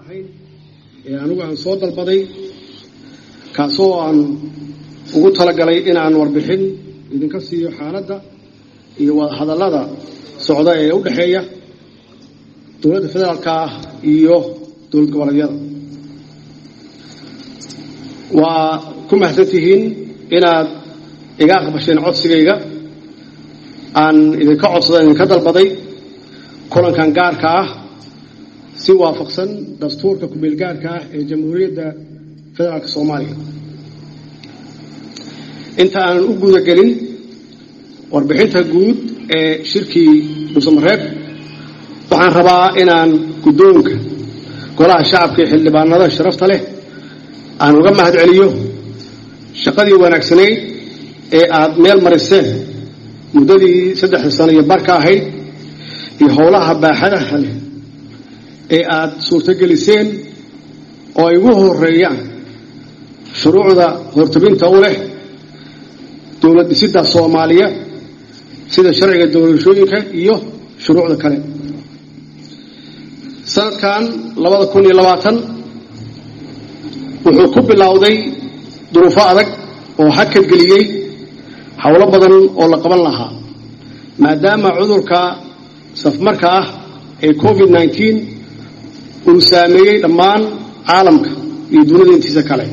ahayn ee anigu aan soo dalbaday kaasoo aan ugu talagalay inaan warbixin idinka siiyo xaaladda iyo wadahadallada socda ee u dhexeeya dowladda federaalka ah iyo dowlad goboleedyada waa ku mahadsan tihiin inaad iga aqbasheen codsigayga aan idinka codsada idinka dalbaday kulankan gaarka ah si waafaqsan dastuurka kumeel gaarka ah ee jamhuuriyadda federaalka soomaaliya inta aanan u guda gelin warbixinta guud ee shirkii dhuusamareeb waxaan rabaa inaan guddoonka golaha shacabka iyo xildhibaanada sharafta leh aan uga mahad celiyo shaqadii wanaagsanayd ee aad meel mariseen muddadii saddexda sano iyo barka ahayd iyo howlaha baaxadaha leh ee aad suurtogeliseen oo ay ugu horeeyaan shuruucda hortabinta u leh dowlad dhisidda soomaaliya sida sharciga doorashooyinka iyo shuruucda kale sanadkan labada kun iyo labaatan wuxuu ku bilowday duruufo adag oo hakad geliyey howlo badan oo la qaban lahaa maadaama cudurka safmarka ah ee covid nneteen uu saameeyey dhammaan caalamka iyo dunida intiisa kale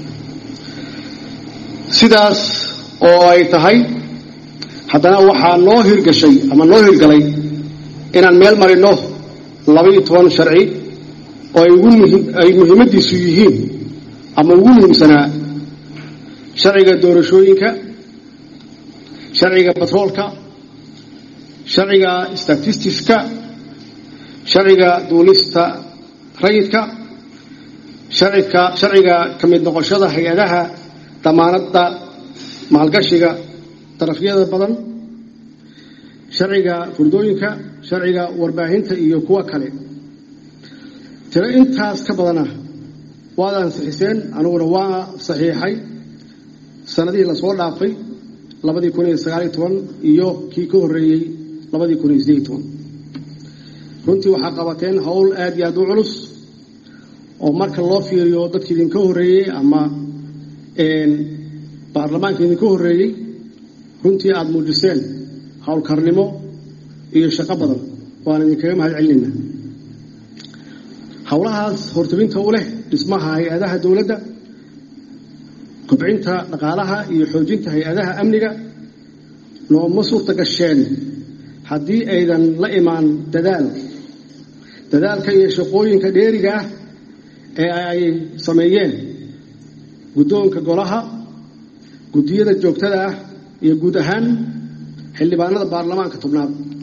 sidaas oo ay tahay haddana waxaa noo hirgashay ama noo hirgalay inaan meel marino labaiyo toban sharci oo ay muhiimadiisu yihiin ama ugu muhiimsanaa sharciga doorashooyinka sharciga batroolka sharciga statistiska sharciga duulista rayidka sharciga ka mid noqoshada hay-adaha damaanadda maalgashiga darafyada badan sharciga furdooyinka sharciga warbaahinta iyo kuwa kale tiro intaas ka badana waad ansixiseen aniguna waa saxiixay sanadihii lasoo dhaafay labadii kun iyo sagaaliyo toban iyo kii ka horreeyey labadii kun iyo sideed toban runtii waxaa qabateen howl aad iyo aad u culus oo marka loo fiiriyo dadki idinka horreeyey ama baarlamaanka idinka horreeyey runtii aada muujiseen howlkarnimo iyo shaqo badan waan idinkaga mahad celinayna howlahaas hortabinta u leh dhismaha hay-adaha dowladda kobcinta dhaqaalaha iyo xoojinta hay-adaha amniga nooma suurta gasheen haddii aydan la imaan dadaal dadaalka iyo shaqooyinka dheeriga ah ee ay sameeyeen guddoonka golaha guddiyada joogtada ah iyo guud ahaan xildhibaanada baarlamaanka tobnaad